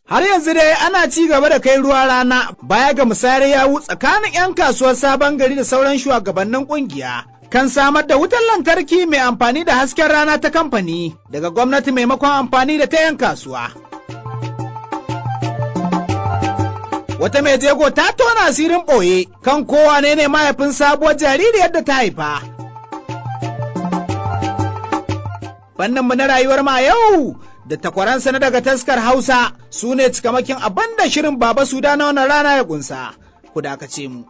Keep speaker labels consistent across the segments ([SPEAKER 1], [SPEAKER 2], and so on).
[SPEAKER 1] Har yanzu dai ana ci gaba da kai ruwa rana baya ga musayar yawu tsakanin 'yan kasuwar sabon gari da sauran shugabannin kungiya. Kan samar da wutar lantarki mai amfani da hasken rana ta kamfani daga gwamnati maimakon amfani da ta 'yan kasuwa. Wata mai jego ta tona asirin ɓoye kan kowa ne ne mahaifin sabuwar jaririyar da ta haifa. Fanninmu na rayuwar ma yau da takwaransa na daga taskar Hausa su ne cikamakin abin da shirin Baba Suda na wannan rana ya kunsa. Ku dakace mu.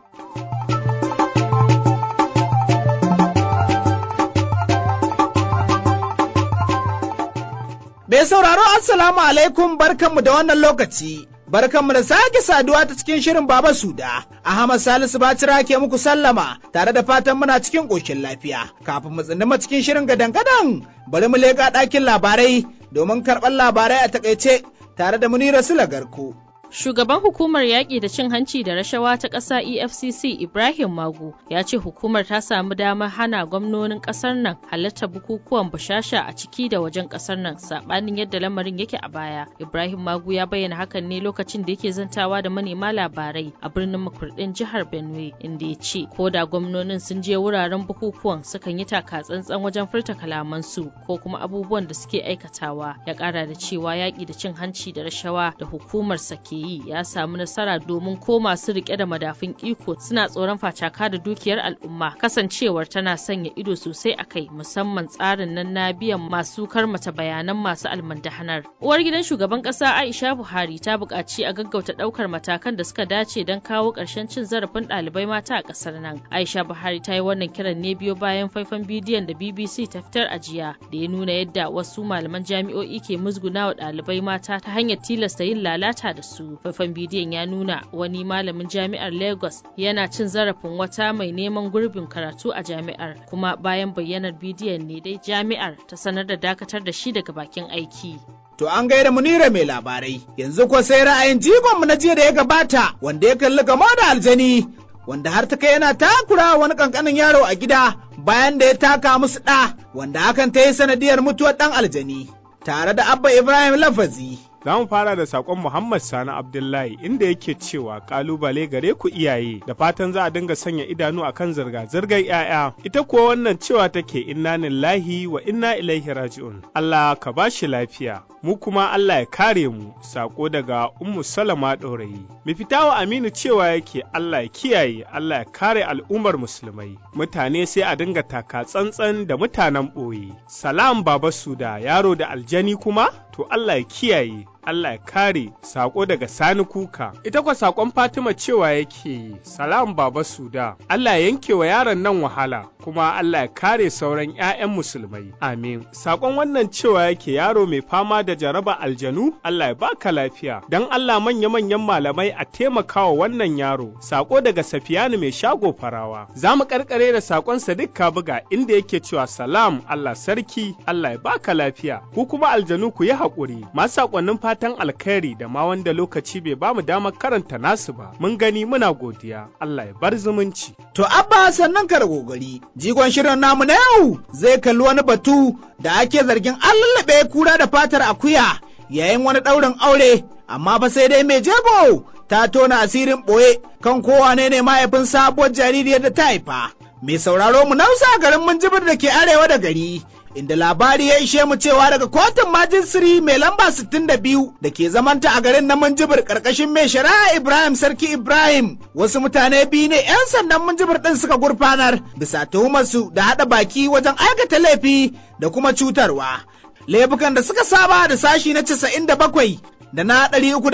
[SPEAKER 1] Bai sauraro Assalamu alaikum barkanmu da wannan lokaci. Barkanmu da sake saduwa ta cikin shirin Baba Suda. Ahmad Salisu Batira ke muku sallama tare da fatan muna cikin ƙoshin lafiya. Kafin mu tsindima cikin shirin gadan-gadan bari mu leƙa ɗakin labarai domin karɓar labarai a takaice tare da Munira Sulagarku.
[SPEAKER 2] Shugaban hukumar yaƙi da cin hanci da rashawa ta ƙasa EFCC Ibrahim Magu ya ce hukumar ta samu damar hana gwamnonin ƙasar nan halartar bukukuwan bushasha a ciki da wajen ƙasar nan saɓanin yadda lamarin yake a baya. Ibrahim Magu ya bayyana hakan ne lokacin da yake zantawa da manema labarai a birnin makurɗin jihar Benue inda ya ce ko da gwamnonin sun je wuraren bukukuwan sukan yi taka tsantsan wajen furta kalamansu ko kuma abubuwan da suke aikatawa ya ƙara da cewa yaƙi da cin hanci da rashawa da hukumar sake yi ya samu nasara domin ko masu rike da madafin iko suna tsoron facaka da dukiyar al'umma kasancewar tana sanya ido sosai a kai musamman tsarin nan na biyan masu karmata bayanan masu almandahanar. Uwar gidan shugaban kasa Aisha Buhari ta buƙaci a gaggauta ɗaukar matakan da suka dace don kawo ƙarshen cin zarafin ɗalibai mata a ƙasar nan. Aisha Buhari ta yi wannan kiran ne biyo bayan faifan bidiyon da BBC ta fitar a jiya da ya nuna yadda wasu malaman jami'o'i ke musguna wa ɗalibai mata ta hanyar tilasta yin lalata da su. faifan bidiyon ya nuna wani malamin jami'ar lagos yana cin zarafin wata mai neman gurbin karatu a jami'ar kuma bayan bayyanar bidiyon ne dai jami'ar ta sanar da dakatar da shi daga bakin aiki
[SPEAKER 1] To an gaida munira mai labarai yanzu ko sai ra'ayin jigonmu na jiya da ya gabata wanda ya kalli gamo da aljani wanda har ta kai yana takura wani kankanin yaro a gida bayan da ya taka musu ɗa wanda hakan ta yi sanadiyar mutuwar ɗan aljani tare da abba ibrahim lafazi
[SPEAKER 3] Za mu fara da saƙon Muhammad Sani Abdullahi inda yake cewa ƙalubale gare ku iyaye da fatan za a dinga sanya idanu akan zirga-zirgar 'ya'ya. Ita kuwa wannan cewa take inna lillahi wa inna ilaihi raji'un. Allah ka ba shi lafiya. Mu kuma Allah ya kare mu saƙo daga Ummu Salama ɗorayi. Mifitawa Aminu cewa yake Allah ya kiyaye Allah ya kare al'ummar musulmai. Mutane sai a dinga taka tsantsan da mutanen ɓoye. Salam Baba Suda yaro da aljani kuma? To Allah ya kiyaye Allah ya kare sako daga Sani Kuka. Ita kwa sakon Fatima cewa yake salam baba Suda. Allah ya yanke wa yaron nan wahala kuma Allah ya kare sauran 'ya'yan musulmai. Amin. Sakon wannan cewa yake yaro mai fama da jaraba aljanu Allah ya baka lafiya. Dan Allah manya-manyan malamai a taimakawa wannan yaro. Sako daga Safiyanu mai shago farawa. Za mu karkare da sakon Sadiq Kabuga inda yake cewa salam Allah sarki Allah ya baka lafiya. Ku kuma aljanu ku yi haƙuri. Masu sakonnin fatan alkhairi da ma wanda lokaci bai bamu damar karanta nasu ba mun gani muna godiya Allah ya bar zumunci
[SPEAKER 1] to abba sannan ka da gogari jigon shirin namu na yau zai kalli wani batu da ake zargin an lallabe kura da fatar akuya yayin wani ɗaurin aure amma fa sai dai mai jego ta tona asirin ɓoye kan kowa ne ne mahaifin sabuwar jaririyar da ta haifa mai sauraro mu nausa garin munjibir da ke arewa da gari inda labari ya ishe mu cewa daga kotun majisiri mai lamba 62 da ke zamanta a garin na Minjibir karkashin mai shari'a Ibrahim Sarki Ibrahim wasu mutane biyu ne 'yan sandan Minjibir ɗin suka gurfanar bisa tuhumarsu da haɗa baki wajen aikata laifi da kuma cutarwa. Laifukan da suka saba da sashi na 97 da na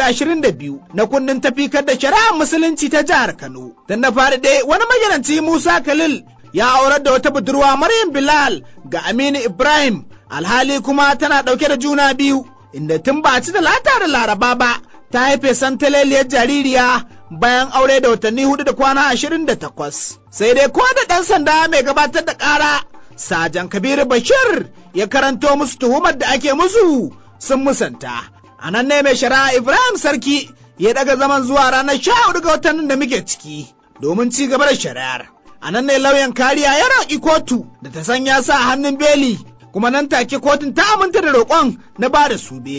[SPEAKER 1] 322 na kundin tafikar da shari'ar musulunci ta jihar Kano. Tun da fari dai wani majalanci Musa Khalil ya aurar da wata budurwa Maryam Bilal ga Aminu Ibrahim alhali kuma tana ɗauke da juna biyu inda tun ba ci da lata da laraba ba ta haife santaleliyar jaririya bayan aure da watanni hudu da kwana ashirin da takwas. Sai dai ko da ɗan sanda mai gabatar da ƙara Sajan Kabiru Bashir ya karanto musu tuhumar da ake musu sun musanta. A nan ne mai shari'a Ibrahim Sarki ya daga zaman zuwa ranar sha hudu ga watan da muke ciki domin ci gaba da shari'ar. a nan ne lauyan kariya ya roƙi kotu da ta sanya sa hannun beli kuma nan take kotun ta aminta da roƙon na ba da su beli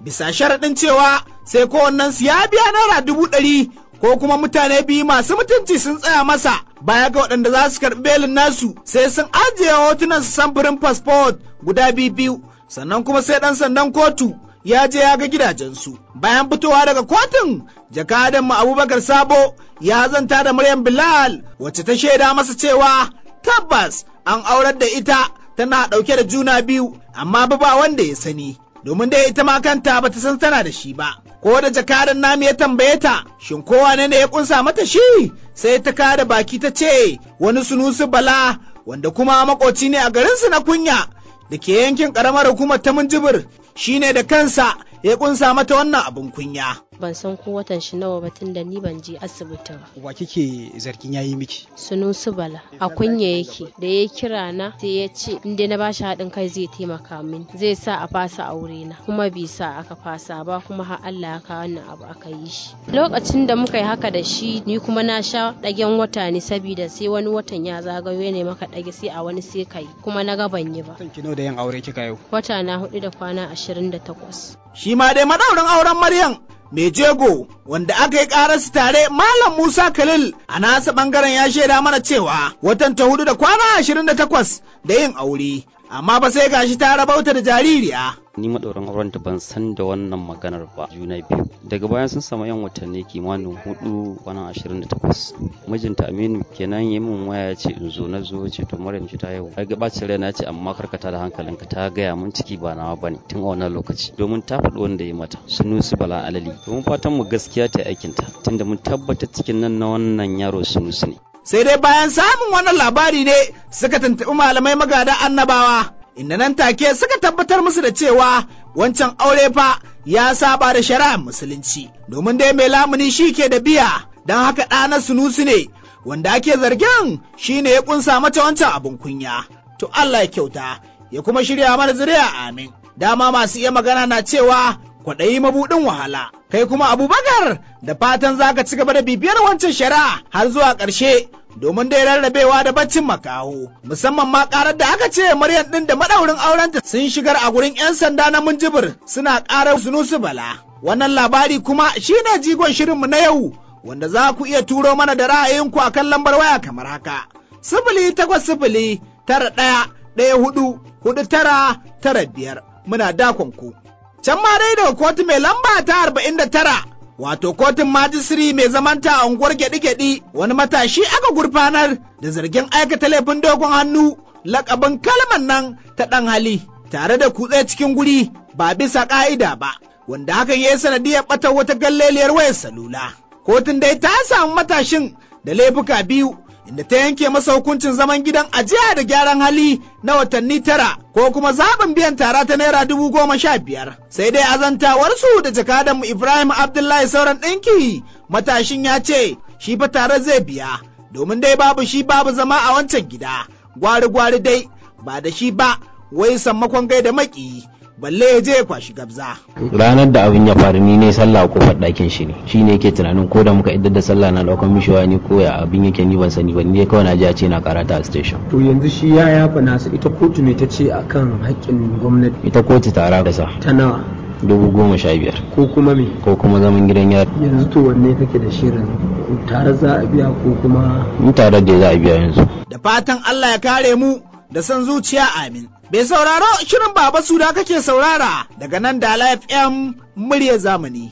[SPEAKER 1] bisa sharaɗin cewa sai kowannensu ya biya naira dubu ɗari ko kuma mutane biyu masu mutunci sun tsaya masa baya ga waɗanda za su karɓi belin nasu sai sun ajiye hotunan samfurin fasfot guda biyu biyu sannan kuma sai ɗan sandan kotu ya je ya ga gidajensu bayan fitowa daga kotun jakadan mu abubakar sabo ya zanta da maryam bilal wacce ta shaida masa cewa tabbas an aurar da ita tana ɗauke da juna biyu amma ba ba wanda ya sani domin dai ita ma kanta bata san tana da shi ba ko da jakadan namu ya tambaye ta shin kowa ne ya kunsa mata shi sai ta kada baki ta ce wani sunusu bala wanda kuma makoci ne a garinsu na kunya da ke yankin karamar hukumar ta minjibir shine da kansa ya kunsa mata wannan abin kunya
[SPEAKER 4] ban san ko watan shi nawa ba tun da ni ban je asibiti ba.
[SPEAKER 5] Wa kike zargin yayi miki?
[SPEAKER 4] Sunusu Bala a kunya yake da ya kira na sai ya ce in dai na bashi haɗin kai zai taimaka min zai sa a fasa aure na kuma bai sa aka fasa ba kuma har Allah ya kawo wannan abu aka yi shi. Lokacin da muka yi haka da shi ni kuma na sha ɗagen wata ne saboda sai wani watan ya zagayo ne maka ɗage sai a wani sai kai kuma na ga ban yi ba.
[SPEAKER 5] Kanki nawa da yin aure kika yau?
[SPEAKER 4] Wata na hudu da kwana ashirin da takwas.
[SPEAKER 1] Shi ma dai madaurin auren Maryam mai jego wanda aka yi ƙararsu tare Malam Musa Khalil a nasa ɓangaren ya shaida mana cewa watan ta hudu da kwana ashirin da takwas da yin aure, amma ba sai gashi ta rabauta da jaririya.
[SPEAKER 6] ni maɗaurin auren da ban san da wannan maganar ba juna biyu daga bayan sun samu yan watanni kimanin hudu kwana ashirin da takwas mijinta aminu kenan ya min waya ya ce in zo na zo ce to maryam ta yau ai ga bacin rai na ce amma karkata da hankalinka ta gaya mun ciki ba nawa bane tun a wannan lokaci domin ta faɗi wanda ya mata sunusi bala alali domin fatan mu gaskiya ta aikinta tunda mun tabbata cikin nan na wannan yaro sunusi ne
[SPEAKER 1] sai dai bayan samun wannan labari ne suka tuntuɓi malamai magada annabawa inda nan take suka tabbatar musu da cewa wancan aure fa ya saba da shari'ar musulunci domin dai mai lamuni shi ke da biya don haka ɗana sunusu ne wanda ake zargin shi ne ya kunsa mata wancan abin kunya to Allah ya kyauta ya kuma shirya mana zuriya amin dama masu iya magana na cewa kwaɗayi mabuɗin wahala kai kuma abubakar da fatan za ka ci gaba da bibiyar wancan shari'a har zuwa ƙarshe domin dai rarrabewa da baccin makaho musamman ma karar da aka ce maryam ɗin da madaurin aurenta sun shigar a gurin 'yan sanda na minjibir suna karar sunusu bala wannan labari kuma shine jigon shirinmu na yau wanda za ku iya turo mana da ra'ayinku a kan lambar waya kamar haka sifili takwas sifili tara ɗaya ɗaya hudu hudu tara tara biyar muna dakon ku can ma dai daga kotu mai lamba ta arba'in da tara wato kotun majisiri mai zamanta a unguwar gyaɗi-gyaɗi wani matashi aka gurfanar da zargin aikata laifin dogon hannu lakabin kalman nan ta ɗan hali tare da kutse cikin guri ba bisa ƙa'ida ba wanda hakan ya yi sanadiyar ɓata wata galleliyar wayar salula kotun dai ta samu matashin da laifuka biyu inda ta yanke masa hukuncin zaman gidan ajiya da gyaran hali na watanni tara ko kuma zaɓin biyan tara ta naira dubu goma sha biyar sai dai azantawarsu da jakadanmu ibrahim abdullahi sauran ɗinki matashin ya ce shi fa tare zai biya domin dai babu shi babu zama a wancan gida gwari gwari dai ba da shi ba wai sammakon gaida maki balle ya je ya kwashi gabza.
[SPEAKER 7] ranar da abin ya faru ni ne sallah a kofar ɗakin shi ne shi ne yake tunanin ko da muka iddar da sallah na ɗaukan mishiwa ne ko ya abin yake ni ban sani ba ni dai kawai na ji a ce na karata a station
[SPEAKER 8] to yanzu shi ya yafa nasu ita kotu ne ta ce akan haƙƙin gwamnati
[SPEAKER 7] ita kotu tara da sa
[SPEAKER 8] ta nawa
[SPEAKER 7] dubu goma sha biyar
[SPEAKER 8] ko kuma me
[SPEAKER 7] ko kuma zaman gidan yari
[SPEAKER 8] yanzu to wanne kake da shirin tare za a biya ko kuma
[SPEAKER 7] in tare da za a biya yanzu
[SPEAKER 1] da fatan Allah ya kare mu da son zuciya amin. Bai sauraro shirin Baba Suda kake saurara daga nan da FM murya zamani.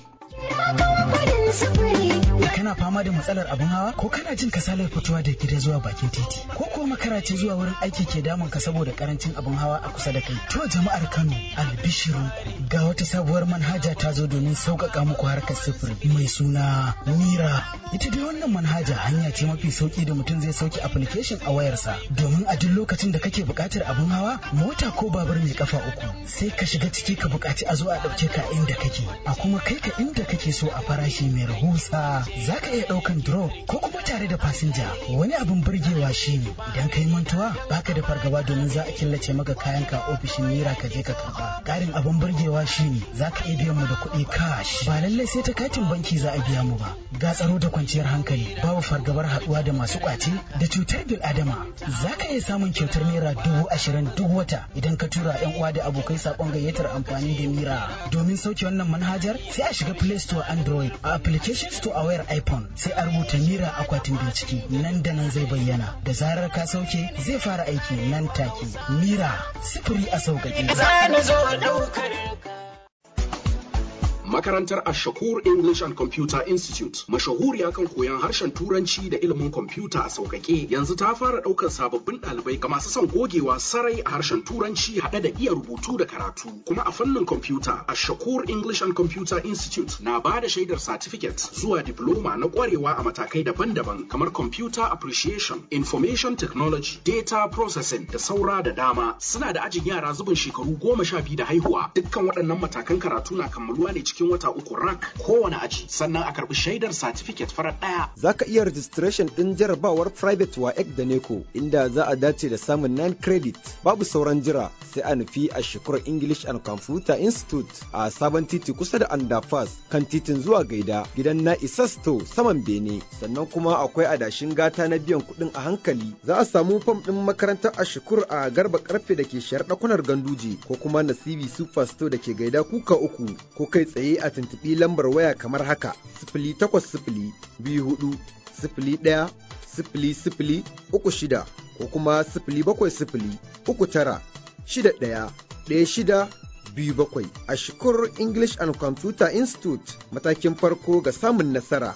[SPEAKER 9] kana fama da matsalar abin hawa ko kana jin kasalar fitowa da gida zuwa bakin titi ko ko makara ce zuwa wurin aiki ke damun ka saboda karancin abin hawa a kusa da kai to jama'ar Kano albishirun ga wata sabuwar manhaja ta zo domin sauƙaƙa muku harkar sufuri mai suna Mira ita dai wannan manhaja hanya ce mafi sauki da mutum zai sauke application a wayarsa domin a duk lokacin da kake buƙatar abin hawa mota ko babur mai kafa uku sai ka shiga ciki ka buƙaci a zo a ɗauke ka inda kake a kuma kai ka inda kake so a farashi mai rahusa za ka iya ɗaukan drop ko kuma tare da fasinja wani abin burgewa shine idan ka yi mantuwa baka da fargaba domin za a killace maka kayanka a ofishin naira ka je ka karba ƙarin abin burgewa shine za ka iya biyan mu da kuɗi cash ba lallai sai ta katin banki za a biya mu ba ga tsaro da kwanciyar hankali babu fargabar haɗuwa da masu ƙwace da cutar bil adama za ka iya samun kyautar naira dubu ashirin duk wata idan ka tura yan uwa da abokai saƙon gayyatar amfani da mira domin sauke wannan manhajar sai a shiga play store android a application store a wayar iphone sai a rubuta mira akwatin bincike nan da nan zai bayyana da zarar ka sauke zai fara aiki nan take mira sifiri a sauƙaƙe
[SPEAKER 10] Makarantar Ashakur English and Computer Institute mashahuriya kan koyon harshen Turanci da ilimin kwamfuta a sauƙaƙe yanzu ta fara ɗaukar sababbin ɗalibai ga masu son gogewa sarai a harshen Turanci haɗe da iya rubutu da karatu kuma a fannin kwamfuta Ashakur English and Computer Institute na ba da shaidar certificate zuwa diploma na ƙwarewa a matakai daban-daban kamar Computer Appreciation, Information Technology, Data Processing da saura da dama suna da ajin yara zubin shekaru goma sha biyu da haihuwa dukkan waɗannan matakan karatu na kammaluwa ne cikin cikin wata uku rak kowane aji sannan a karbi shaidar certificate farar daya.
[SPEAKER 11] Za ka iya registration ɗin jarabawar private wa ek da neko inda za a dace da samun 9 credit babu sauran jira sai a nufi a shekarar English and Computer Institute a sabon titi kusa da Andafas kan titin zuwa gaida gidan na Isasto saman Bene sannan kuma akwai adashin gata na biyan kuɗin a hankali za a samu fam ɗin makarantar a shukur a garba karfe da ke shayar ɗakunar ganduje ko kuma nasibi superstore da ke gaida kuka uku ko kai tsaye a tuntuɓi lambar waya kamar haka sifili takwas sifili biyu hudu sifili ɗaya sifili sifili uku shida ko kuma sifili bakwai sifili uku tara shida ɗaya ɗaya shida biyu bakwai a shukur English and Computer Institute matakin farko ga samun nasara.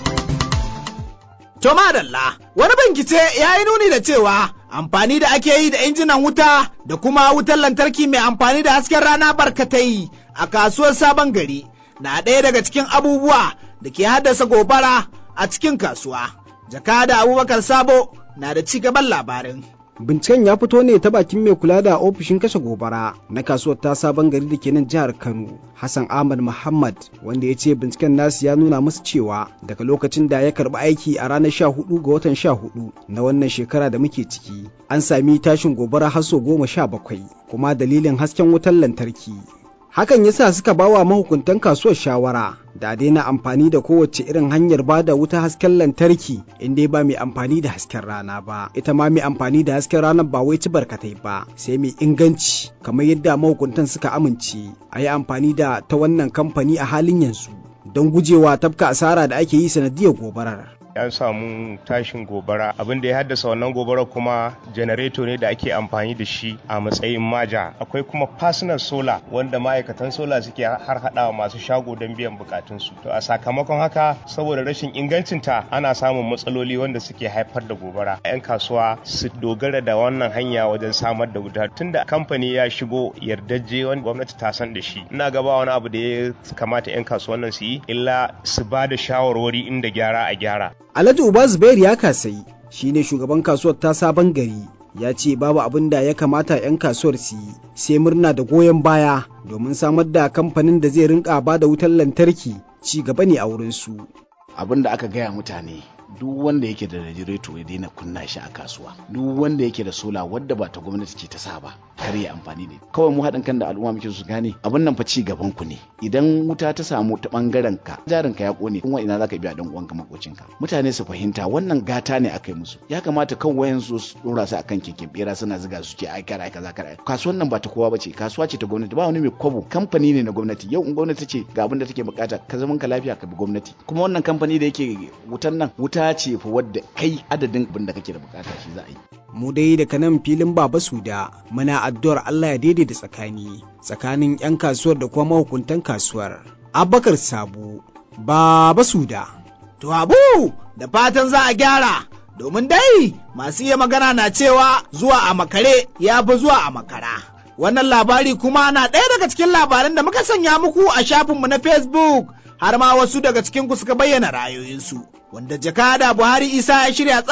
[SPEAKER 1] To madalla, wani bincike ya yi nuni da cewa amfani da ake yi da injinan wuta da kuma wutar lantarki mai amfani da hasken rana barkatai a kasuwar sabon gari na ɗaya daga cikin abubuwa da ke haddasa gobara a cikin kasuwa. Jakada Abubakar Sabo na da ci gaban labarin.
[SPEAKER 12] Binciken ya fito ne ta bakin mai kula da ofishin kashe gobara na kasuwar ta sabon gari da ke nan jihar Kano, Hassan Ahmad Muhammad, wanda ya ce binciken nasu ya nuna musu cewa daga lokacin da ya karbi aiki a ranar 14 ga watan 14 na wannan shekara da muke ciki, an sami tashin gobara har sau goma sha bakwai, kuma dalilin hasken wutar lantarki. Hakan ya sa suka bawa mahukuntan kasuwar shawara da daina amfani da kowace irin hanyar ba da wuta hasken lantarki inda ba mai amfani da hasken rana ba ita ma mai amfani da hasken ranar ba wai ci barkatai ba sai mai inganci kamar yadda mahukuntan suka amince a yi amfani da ta wannan kamfani a halin yanzu don gujewa tafka asara da ake yi sanadiyar gobarar
[SPEAKER 13] an samu tashin gobara abin da ya haddasa wannan gobarar kuma janareto ne da ake amfani da shi a matsayin maja akwai kuma personal solar wanda ma'aikatan solar suke har hadawa masu shago don biyan bukatunsu to a sakamakon haka saboda rashin ingancinta ana samun matsaloli wanda suke haifar da gobara yan kasuwa su dogara da wannan hanya wajen samar da wuta tunda kamfani ya shigo yardajje wanda gwamnati ta san da shi ina gaba wani abu da ya kamata yan kasuwan nan su yi illa su ba da shawarwari inda gyara a gyara
[SPEAKER 12] Alhaji Uba Zubair ya kasai shi ne shugaban kasuwar ta sabon gari ya ce babu abin da ya kamata 'yan kasuwar su yi sai murna da goyon baya domin samar da kamfanin da zai rinka ba da wutar lantarki ci gaba ne a wurinsu.
[SPEAKER 14] Abin da aka gaya mutane duk wanda yake da radiator ya daina kunna shi a kasuwa duk wanda yake da sola wadda ba ta gwamnati ce ta sa ba kar ya amfani da kawai mu haɗin kan da al'umma muke su gane abin nan fa ci gaban ku ne idan wuta ta samu ta bangaren ka jarin ka ya kone kuma ina zaka biya dan uwanka makocin ka mutane su fahimta wannan gata ne aka yi musu ya kamata kan wayan su su dora su akan keken bera suna ziga su ce ai kara kaza kara kasuwan nan ba ta kowa bace kasuwa ce ta gwamnati ba wani mai kwabo kamfani ne na gwamnati yau in gwamnati ce ga abin da take bukata ka zaman ka lafiya ka bi gwamnati kuma wannan kamfani da yake wutan nan wuta ce fa wadda kai adadin abin da kake da bukata shi za a yi
[SPEAKER 12] mu dai daga nan filin baba suda muna addu'ar Allah ya daidaita tsakani tsakanin 'yan kasuwar da kuma mahukuntan kasuwar abakar sabo baba suda
[SPEAKER 1] to abu da fatan za a gyara domin dai masu iya magana na cewa zuwa a makare ya fi zuwa a makara wannan labari kuma na ɗaya daga cikin labaran da muka sanya muku a shafinmu na facebook har ma wasu daga cikin ku suka bayyana ra'ayoyinsu wanda jakada buhari isa ya shirya tsaf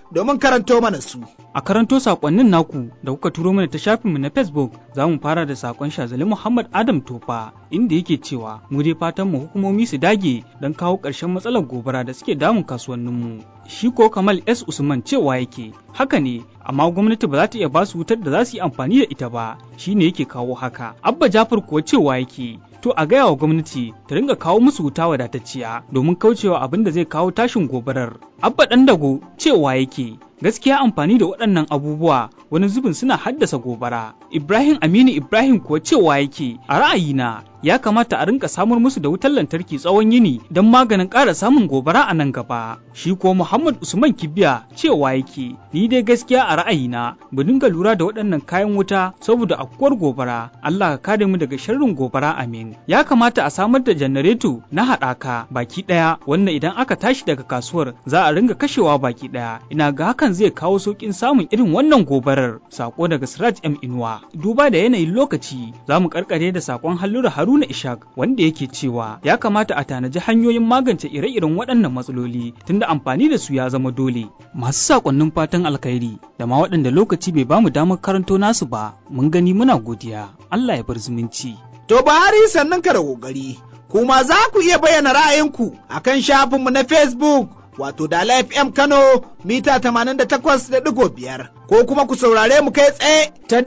[SPEAKER 1] domin karanto mana su.
[SPEAKER 15] A karanto sakonnin naku da kuka turo mana ta shafinmu na Facebook za mu fara da sakon Shazali Muhammad Adam Tofa inda yake cewa mu dai fatan mu hukumomi su dage don kawo ƙarshen matsalar gobara da suke damun kasuwanninmu. Shi ko Kamal S Usman cewa yake haka ne amma gwamnati ba za ta iya ba su wutar da za su yi amfani da ita ba shine yake kawo haka. Abba Jafar kuwa cewa yake to a gaya wa gwamnati ta ringa kawo musu wuta wadatacciya domin kaucewa abin da zai kawo tashin gobarar. Abba ɗan dago cewa yake gaskiya amfani da waɗannan abubuwa wani zubin suna haddasa gobara. Ibrahim Aminu Ibrahim kuwa cewa yake a ra'ayina ya kamata a rinka samar musu da wutar lantarki tsawon yini don maganin ƙara samun gobara a nan gaba. Shi kuwa Muhammad Usman Kibiya cewa yake ni dai gaskiya a ra'ayina mu dinga lura da waɗannan kayan wuta saboda afkuwar gobara Allah ka kare mu daga sharrin gobara amin. Ya kamata a samar da janareto na haɗaka baki ɗaya wannan idan aka tashi daga kasuwar za a ringa kashewa baki ɗaya ina ga hakan zai kawo sauƙin samun irin wannan gobarar sako daga Siraj M Inuwa. Duba da yanayin lokaci za mu karkare da sakon Hallura Haruna Ishaq wanda yake cewa ya kamata a tanaji hanyoyin magance ire-iren waɗannan matsaloli tunda amfani da su ya zama dole. Masu sakonnin fatan alkhairi da ma waɗanda lokaci bai bamu damar karanto nasu ba mun gani muna godiya. Allah ya bar zumunci.
[SPEAKER 1] To Buhari sannan ka da kokari. Kuma za ku iya bayyana ra'ayinku akan shafinmu na Facebook wato Dala FM Kano mita 88.5 ko kuma ku saurare mu kai tsaye ta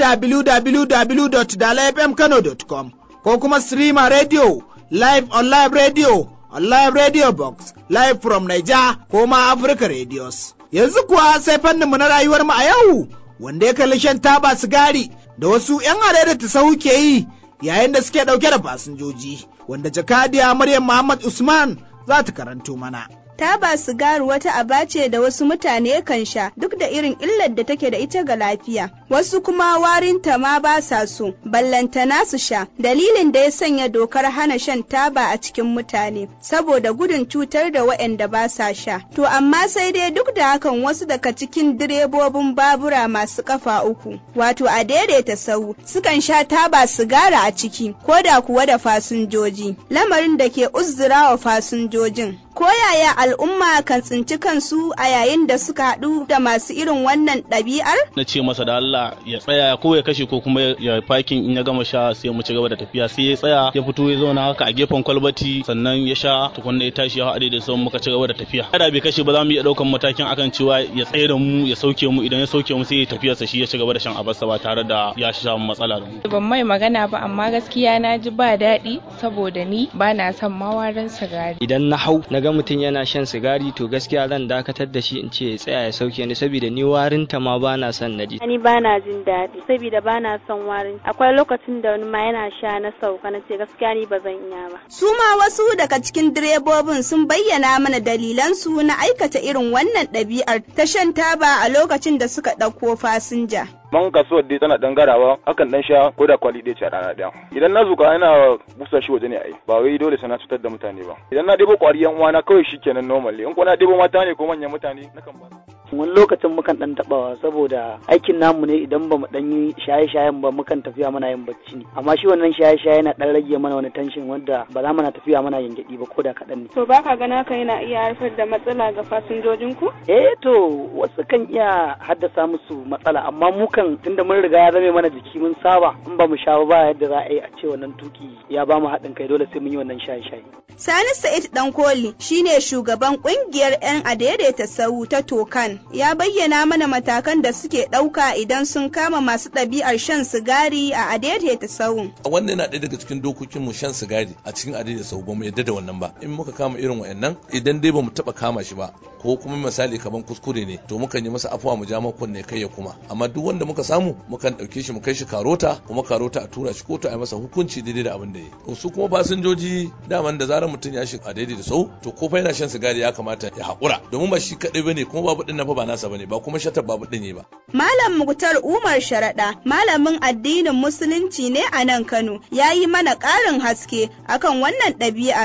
[SPEAKER 1] www.dalafmkano.com ko kuma streamer radio live on live radio on live radio box live from Niger ko ma Africa radios. Yanzu kuwa sai fanninmu na rayuwar mu a yau wanda ya kalli shan taba sigari da wasu 'yan da ta sahu ke yi yayin da suke ɗauke da fasinjoji wanda jakadiya Maryam Muhammad Usman za ta karanto mana.
[SPEAKER 16] taba sigari wata aba ce da wasu mutane kan sha duk da irin illar da take da ita ga lafiya wasu kuma warinta ma ba sa so ballantana su sha dalilin da ya sanya dokar hana shan taba a cikin mutane saboda gudun cutar da waɗanda ba sa sha to amma sai dai duk da hakan wasu daga cikin direbobin babura masu kafa uku wato a daidaita sau sukan sha taba sigara a ciki ko da kuwa da fasinjoji lamarin da ke uzzura wa fasinjojin ko yaya al'umma kan tsinci kansu a yayin da suka haɗu da masu irin wannan ɗabi'ar?
[SPEAKER 17] Na ce masa da Allah ya tsaya ko ya kashe ko kuma ya fakin in ya gama sha sai mu ci gaba da tafiya sai ya tsaya ya fito ya zauna haka a gefen kwalbati sannan ya sha tukunna ya tashi ya haɗe da sauran muka ci gaba da tafiya. Kada bai kashe ba za mu iya ɗaukan matakin akan cewa ya tsaye da mu ya sauke mu idan ya sauke mu sai ya tafiya sa shi ya ci gaba da shan abarsa ba tare da ya sha matsala da mu.
[SPEAKER 18] Ban mai magana ba amma gaskiya na ji ba daɗi saboda ni ba na son mawarin sigari.
[SPEAKER 19] Idan na hau na ga mutum yana shan sigari to gaskiya zan dakatar da shi in ce ya tsaya ya sauke ni saboda ni warin ta ma bana son na ji
[SPEAKER 20] ni bana jin daɗi saboda bana son warin akwai lokacin da wani ma yana sha na sauka na ce gaskiya ni ba zan iya ba
[SPEAKER 16] su ma wasu daga cikin direbobin sun bayyana mana dalilan su na aikata irin wannan ɗabi'ar ta shan taba a lokacin da suka ɗauko fasinja
[SPEAKER 21] man kasuwar dai tana dan garawa akan dan sha ko da kwali ɗaya ce a rana ɗaya idan na zuka ina busa shi waje ne ai ba wai dole sai na cutar da mutane ba idan na ɗebo kwari yan uwana kawai shikenan normal in ko na ɗebo mata ne ko manyan mutane nakan ba
[SPEAKER 22] wani lokacin mukan dan tabawa saboda aikin namu ne idan ba mu dan yi shaye-shayen ba mukan tafiya mana yin bacci ne amma shi wannan shaye-shaye yana dan rage mana wani tension wanda ba za mu na tafiya mana yin gyaɗi ba ko da kaɗan ne.
[SPEAKER 20] to baka gana ka yana iya haifar da matsala ga fasinjojin ku?
[SPEAKER 22] eh to wasu kan iya haddasa musu matsala amma mu kan tunda mun riga ya zame mana jiki mun saba in ba mu sha ba yadda za a yi a ce wannan tuki ya ba mu haɗin kai dole sai mun yi wannan shaye-shaye.
[SPEAKER 16] Sani Sa'id Dankoli shine shugaban kungiyar 'yan adaidaita sau ta Tokan ya bayyana mana matakan da suke ɗauka idan sun kama masu ɗabi'ar shan sigari a adaidaita sau.
[SPEAKER 23] Wannan yana ɗaya daga cikin dokokin mu shan sigari a cikin adaidaita sau ba mu yadda da wannan ba. In muka kama irin wayannan idan dai ba mu taɓa kama shi ba ko kuma misali kaman kuskure ne to mukan yi masa afuwa mu ja makon ne kai ya kuma amma duk wanda muka samu mukan ɗauke shi mu kai shi karota kuma karota a tura shi kotu a yi masa hukunci daidai da abin da ya su kuma fasinjoji daman da zarar mutum ya shiga daidai da sau to ko fa yana shan sigari ya kamata ya haƙura domin ba shi kaɗai bane kuma babu ɗin fa ba nasa bane ba kuma shatar babu ɗin ne ba.
[SPEAKER 16] Malam Muktar Umar Sharaɗa malamin addinin Musulunci ne a nan Kano ya yi mana ƙarin haske akan wannan ɗabi'ar.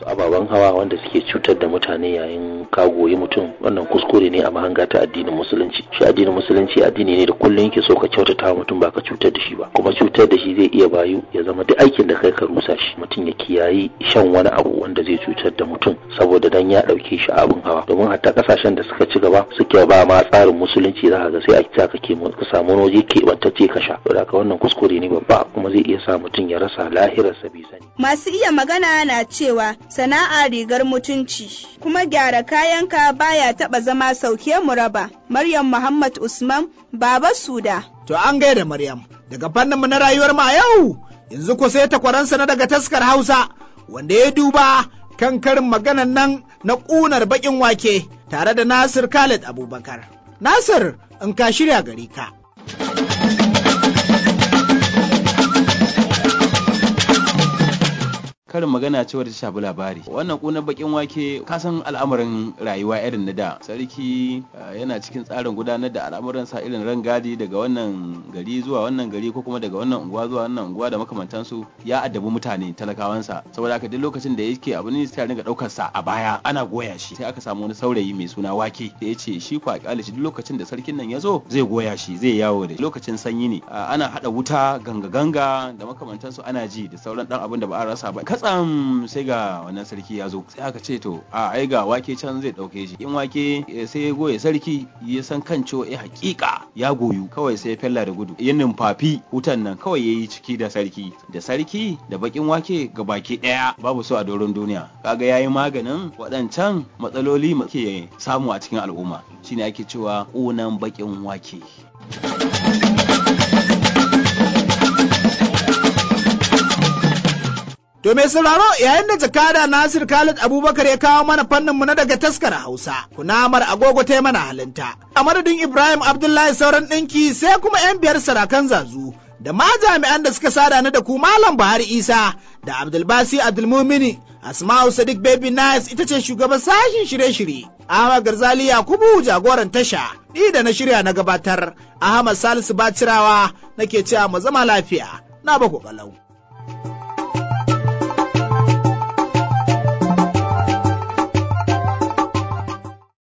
[SPEAKER 2] su ababen hawa wanda suke cutar da mutane yayin kagoyi mutum wannan kuskure ne a mahanga ta addinin musulunci shi addinin musulunci addini ne da kullum yake so ka kyautata wa mutum ba ka cutar da shi ba kuma cutar da shi zai iya bayu ya zama duk aikin da kai ka rusa shi mutum ya kiyayi shan wani abu wanda zai cutar da mutum saboda dan ya dauke shi abin hawa domin hatta kasashen da suka ci gaba suke ba ma tsarin musulunci za ka ga sai a kita ka ke ka samu waje keɓantacce ka sha to haka wannan kuskure ne babba kuma zai iya sa mutum ya rasa lahirarsa bai sani
[SPEAKER 16] Masu iya magana na cewa sana'a rigar mutunci kuma gyara kayanka baya taba zama sauke mu raba. Maryam Muhammad Usman Baba Suda.
[SPEAKER 1] To an gaida Maryam daga fannin mu na rayuwar ma yau yanzu ko sai takwaransa na daga taskar Hausa wanda ya duba kan karin maganan nan na ƙunar baƙin wake tare da Nasir Khalid Abubakar. Nasir in ka shirya gari ka.
[SPEAKER 3] karin magana ce wadda ta shafi labari wannan kunar bakin wake kasan al'amarin rayuwa irin na da sarki yana cikin tsarin gudanar da al'amuran sa irin rangadi daga wannan gari zuwa wannan gari ko kuma daga wannan unguwa zuwa wannan unguwa da makamantansu ya addabi mutane talakawansa saboda haka duk lokacin da yake abu ne sai ringa daukar sa a baya ana goya shi sai aka samu wani saurayi mai suna wake da ya ce shi kwa kyale shi duk lokacin da sarkin nan ya zo zai goya shi zai yawo da lokacin sanyi ne ana hada wuta ganga ganga da makamantansu ana ji da sauran dan abin da ba a rasa ba katsam sai ga wannan sarki ya zo sai aka ce to a ai ga wake can zai dauke shi in wake sai ya goye sarki ya san kan cewa eh hakika ya goyu kawai sai ya fella da gudu ya numfafi wutan nan kawai yayi ciki da sarki da sarki da bakin wake ga baki daya babu su a doron duniya kaga yayi maganin waɗancan matsaloli ke samu a cikin al'umma shine ake cewa ƙunan bakin wake
[SPEAKER 1] To mai sauraro yayin da jakada Nasir Khalid Abubakar ya kawo mana fannin mu na daga taskar Hausa, kunamar agogo ta mana halinta. A madadin Ibrahim Abdullahi sauran ɗinki sai kuma 'yan biyar sarakan zazu. Da ma jami'an da suka sada ni da ku Malam Buhari Isa da Abdulbasi Abdulmumini Asma'u Sadiq Baby Nice ita ce shugaban sashin shirye-shirye. Ahmad Garzali Yakubu jagoran tasha. Ni da na shirya na gabatar. Ahmad Salisu Bacirawa nake cewa mu zama lafiya. Na baku kalau.